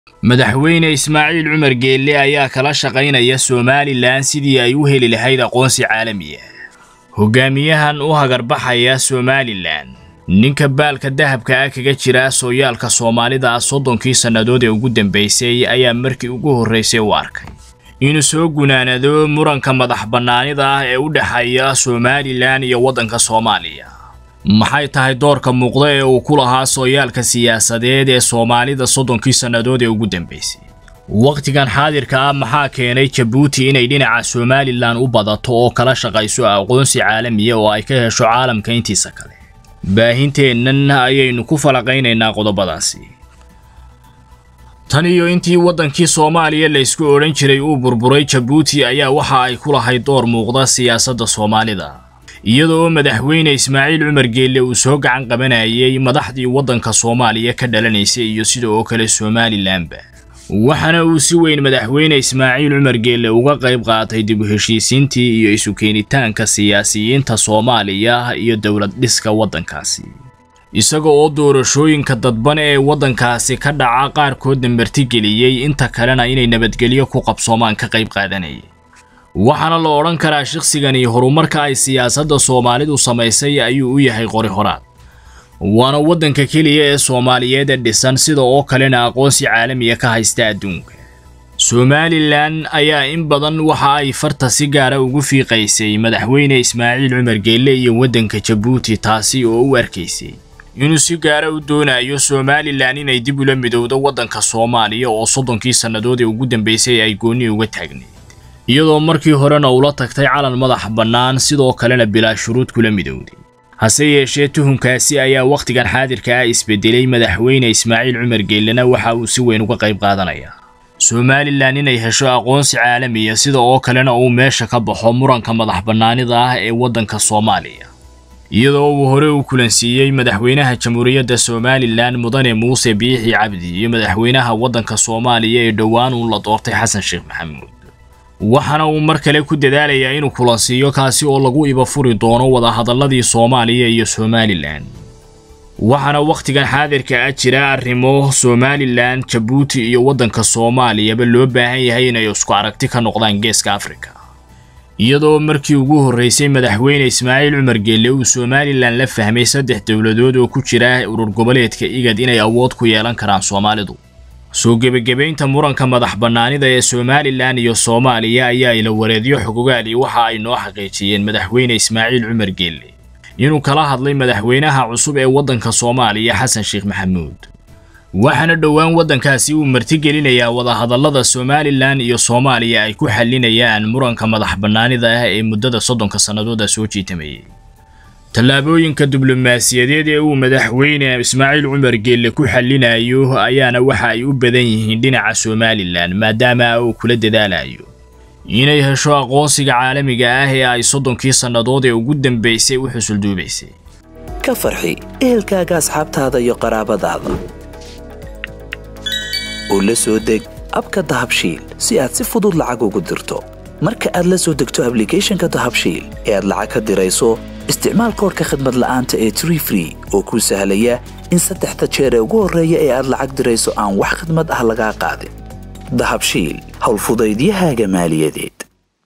madaxweyne ismaaciil cumar geelle ayaa kala shaqaynaya somalilan sidii ay u heli lahayd aqoonsi caalami ah hogaamiyahan u hagarbaxaya somalilan ninka baalka dahabka ah kaga jira sooyaalka soomaalida soddonkii sannadood ee ugu dambaysay ayaa markii ugu horraysay u arkay inuu soo gunaanado muranka madax bannaanida ah ee u dhexeeya somalilan iyo waddanka soomaaliya maxay tahay doorka muuqda ee uu ku lahaa sooyaalka siyaasadeed ee soomaalida soddonkii sannadood ee ugu dambaysay wakhtigan xaadirka ah maxaa keenay jabuuti inay dhinaca somalilan u badato oo kala shaqayso aqoonsi caalamiya oo ay ka hesho caalamka intiisa kale baahinteennan ayaynu ku falaqaynaynaa qodobadaasi tan iyo intii waddankii soomaaliya laysku odhan jiray uu burburay jabuuti ayaa waxa ay ku lahayd door muuqda siyaasadda soomaalida iyadoo madaxweyne ismaaciil cumar geelle uu soo gacan qabanayay madaxdii waddanka soomaaliya ka dhalanaysay iyo sida oo kale somalilanba waxaana uu si weyn madaxweyne ismaaciil cumar geelle uga qayb qaatay dib u heshiisiintii iyo isu keenitaanka siyaasiyiinta soomaaliya iyo dowlad dhiska waddankaasi isaga oo doorashooyinka dadban ee waddankaasi ka dhaca qaarkoodna martigeliyey inta kalena inay nabadgelyo ku qabsoomaan ka qayb qaadanayay waxaana la odhan karaa shakhsigani horumarka ay siyaasadda soomaalidu samaysay ayuu u yahay qori horaad waana waddanka keliya ee soomaaliyeed ee dhisan sida oo kalena aqoonsi caalamiya ka haysta adduunka somalilan ayaa in badan waxa ay farta si gaara ugu fiiqaysay madaxweyne ismaaciil cumar geelle iyo waddanka jabuuti taasi oo u arkaysay inuu si gaara u doonayo somalilan inay dib ula midowdo waddanka soomaaliya oo soddonkii sannadood ee ugu dambaysay ay goonni uga taagnayd iyadoo markii horena ula tagtay calan madax bannaan sidoo kalena bilaa shuruud kula midowday hase yeeshee tuhunkaasi ayaa wakhtigan xaadirka ah isbedelay madaxweyne ismaaciil cumar geellena waxa uu si weyn uga qayb qaadanayaa somalilan inay hesho aqoonsi caalamiya sida oo kalena uu meesha ka baxo muranka madax bannaanida ah ee waddanka soomaaliya iyadoo uu hore u kulansiiyey madaxweynaha jamhuuriyadda somalilan mudane muuse biixi cabdi iyo madaxweynaha waddanka soomaaliya ee dhowaan uun la doortay xasan sheekh maxamuud waxaana uu mar kale ku dadaalayaa inuu kulansiiyo kaasi oo lagu ibafuri doono wadahadalladii soomaaliya iyo somalilan waxaana wakhtigan xaadirka ah jira arrimo somalilan jabuuti iyo waddanka soomaaliyaba loo baahan yahay inay isku aragti ka noqdaan geeska afrika iyadoo markii ugu horraysay madaxweyne ismaaciil cumar geelle uu somalilan la fahmay saddex dowladood oo ku jira urur goboleedka igad inay awood ku yeelan karaan soomaalidu soo gebagabaynta muranka madax bannaanida ee somalilan iyo soomaaliya ayaa ila wareedyo xogogaali waxa ay noo xaqiijiyeen madaxweyne ismaaciil cumar geelle inuu kala hadlay madaxweynaha cusub ee waddanka soomaaliya xasan sheekh maxamuud waxaana dhowaan waddankaasi uu martigelinayaa wadahadallada somalilan iyo soomaaliya ay ku xallinayaan muranka madax bannaanida ah ee muddada soddonka sannadooda soo jiitamayay tallaabooyinka diblomaasiyadeed ee uu madaxweyne ismaaciil cumar geelle ku xallinayo ayaana waxa ay u badan yihiin dhinaca somalilan maadaama uu kula dadaalayo inay hesho aqoonsiga caalamiga ah ee ay soddonkii sannadood ee ugu dambaysay u xusulduubaysay ka farxi ehelkaaga asxaabtaada iyo qaraabadaada oo la soo deg abka dahabshiil si aad si fudud lacag ugu dirto marka aad la soo degto ablicathonka dahabshiil ee aad lacag ka dirayso isticmaal koorka khadmad la'aanta ee tree free oo kuu sahlaya in saddexda jeer ee ugu horreeya ee aad lacag dirayso aan wax khadmad ah lagaa qaadin dahabshiil howlfudaydiyahaaga maaliyadeed